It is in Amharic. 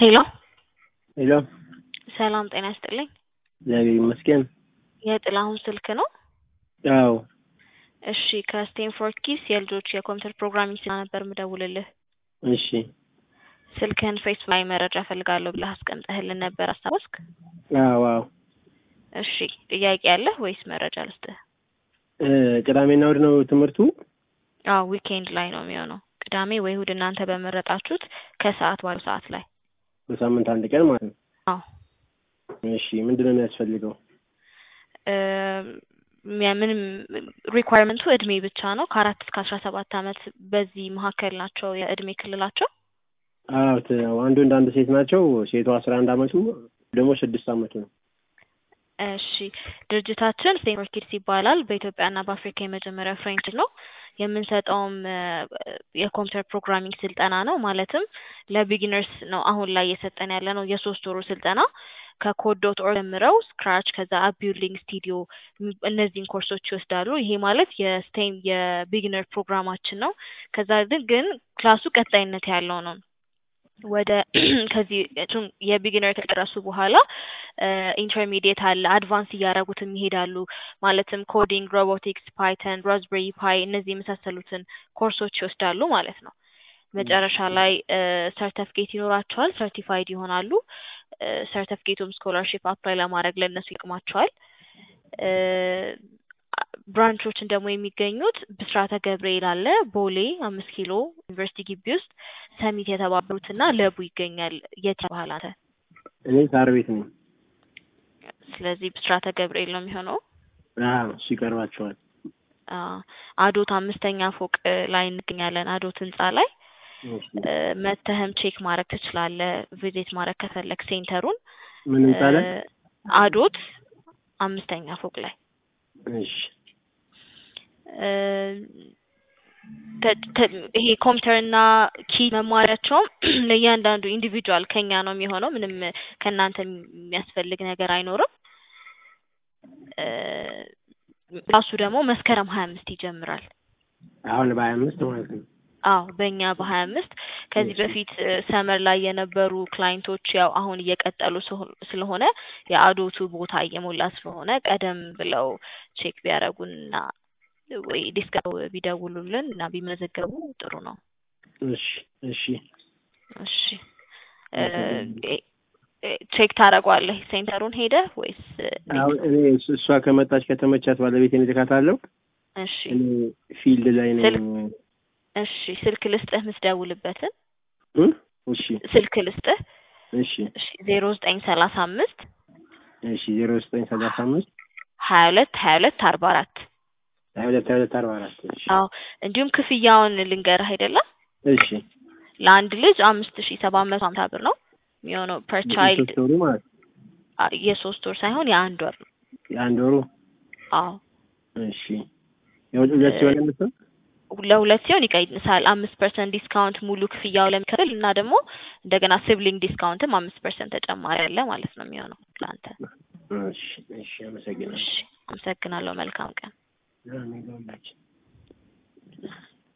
ሄሎ ሄሎ ሰላም ጤና ይስጥልኝ። እግዚአብሔር ይመስገን። የጥላሁን ስልክ ነው? አዎ እሺ ከስቴንፎርድ ኪስ የልጆች የኮምፒውተር ፕሮግራሚንግ ስራ ነበር ምደውልልህ። እሺ ስልክህን ፌስቡክ ላይ መረጃ ፈልጋለሁ ብለህ አስቀምጠህልን ነበር አስታወስክ? አዎ አዎ እሺ ጥያቄ አለህ ወይስ መረጃ ልስጥህ? እ ቅዳሜና እሑድ ነው ትምህርቱ? አዎ ዊኬንድ ላይ ነው የሚሆነው። ቅዳሜ ወይ እሑድ እናንተ በመረጣችሁት ከሰዓት ባለው ሰዓት ላይ። በሳምንት አንድ ቀን ማለት ነው። አዎ እሺ ምንድን ነው የሚያስፈልገው? እ ያ- ምንም ሪኳየርመንቱ እድሜ ብቻ ነው። ከአራት እስከ አስራ ሰባት አመት በዚህ መካከል ናቸው የእድሜ ክልላቸው። አዎ ት- አንድ ወንድ አንድ ሴት ናቸው። ሴቷ አስራ አንድ አመቱ ደግሞ ስድስት አመቱ ነው። እሺ ድርጅታችን ስቴንፎርድ ኪድስ ይባላል። በኢትዮጵያና በአፍሪካ የመጀመሪያ ፍሬንች ነው። የምንሰጠውም እ የኮምፒውተር ፕሮግራሚንግ ስልጠና ነው። ማለትም ለቢጊነርስ ነው አሁን ላይ እየሰጠን ያለ ነው። የሶስት ወሩ ስልጠና ከኮድ ዶት ኦርግ ጀምረው ስክራች ከዛ አፕ ቢልዲንግ ስቱዲዮ እም- እነዚህን ኮርሶች ይወስዳሉ። ይሄ ማለት የስቴም የቢጊነር ፕሮግራማችን ነው። ከዛ ግን ግን ክላሱ ቀጣይነት ያለው ነው። ወደ ከዚህ እሱን የቢጊነር ከጨረሱ በኋላ ኢንተርሚዲየት አለ አድቫንስ እያደረጉትም ይሄዳሉ። ማለትም ኮዲንግ፣ ሮቦቲክስ፣ ፓይተን፣ ራዝቤሪ ፓይ እነዚህ የመሳሰሉትን ኮርሶች ይወስዳሉ ማለት ነው። መጨረሻ ላይ ሰርተፍኬት ይኖራቸዋል፣ ሰርቲፋይድ ይሆናሉ። ሰርተፍኬቱም ስኮላርሺፕ አፕላይ ለማድረግ ለእነሱ ይጠቅማቸዋል። እ ብራንቾችን ደግሞ የሚገኙት ብስራተ ገብርኤል አለ፣ ቦሌ አምስት ኪሎ ዩኒቨርሲቲ ግቢ ውስጥ ሰሚት የተባበሩትና ለቡ ይገኛል። የት ባህል አንተ? እኔ ሳር ቤት ነኝ። ስለዚህ ብስራተ ገብርኤል ነው የሚሆነው። አዎ እሱ ይቀርባቸዋል። አ አዶት አምስተኛ ፎቅ እ ላይ እንገኛለን። አዶት ህንጻ ላይ እሺ እ መተህም ቼክ ማድረግ ትችላለህ። ቪዚት ማድረግ ከፈለግ ሴንተሩን ምን ህንጻ ላይ? እ አዶት አምስተኛ ፎቅ ላይ እሺ እ ተ- ተ- ይሄ ኮምፒውተር እና ኪ መማሪያቸውም ለእያንዳንዱ ኢንዲቪጁዋል ከኛ ነው የሚሆነው። ምንም ከእናንተ የሚያስፈልግ ነገር አይኖርም። እ ራሱ ደግሞ መስከረም ሀያ አምስት ይጀምራል። አሁን በሀያ አምስት ማለት ነው። አዎ በእኛ በሀያ አምስት ከዚህ እሺ በፊት ሰመር ላይ የነበሩ ክላይንቶች ያው አሁን እየቀጠሉ ስሆ- ስለሆነ የአዶቱ ቦታ እየሞላ ስለሆነ ቀደም ብለው ቼክ ቢያደርጉንና ወይ ዲስከው ቢደውሉልን እና ቢመዘገቡ ጥሩ ነው። እሺ እሺ እሺ እ እ- እ- ቼክ ታደርገዋለህ ሴንተሩን ሄደህ ወይስ እንዴት አሁን ነው? እኔ እሱ- እሷ ከመጣች ከተመቻት ባለቤቴን እልካታለሁ። እሺ እኔ ፊልድ ላይ ነኝ። ስልክ እሺ ስልክ ልስጥህ ምስደውልበትን እ? እሺ ስልክ ልስጥህ እሺ እሺ ዜሮ ዘጠኝ ሰላሳ አምስት እሺ ዜሮ ዘጠኝ ሰላሳ አምስት ሀያ ሁለት ሀያ ሁለት አርባ አራት ሀያ ሁለት ሀያ ሁለት አርባ አራት እሺ አዎ እንዲሁም ክፍያውን ልንገርህ አይደለም እሺ ለአንድ ልጅ አምስት ሺ ሰባት መቶ ሀምሳ ብር ነው የሚሆነው ፐር ቻይልድ የሶስት ወሩ ማለት ነው። አ- የሶስት ወር ሳይሆን የአንድ ወር ነው የአንድ ወሩ አዎ እሺ የሁለት ሁለት ሲሆን የምትሆን ለሁለት ሲሆን ይቀንሳል አምስት ፐርሰንት ዲስካውንት ሙሉ ክፍያው ለሚከፍል እና ደግሞ እንደገና ሲብሊንግ ዲስካውንትም አምስት ፐርሰንት ተጨማሪ አለ ማለት ነው የሚሆነው ለአንተ እሺ እሺ አመሰግናለሁ። እሺ አመሰግናለሁ መልካም ቀን አሜን ለሁላችን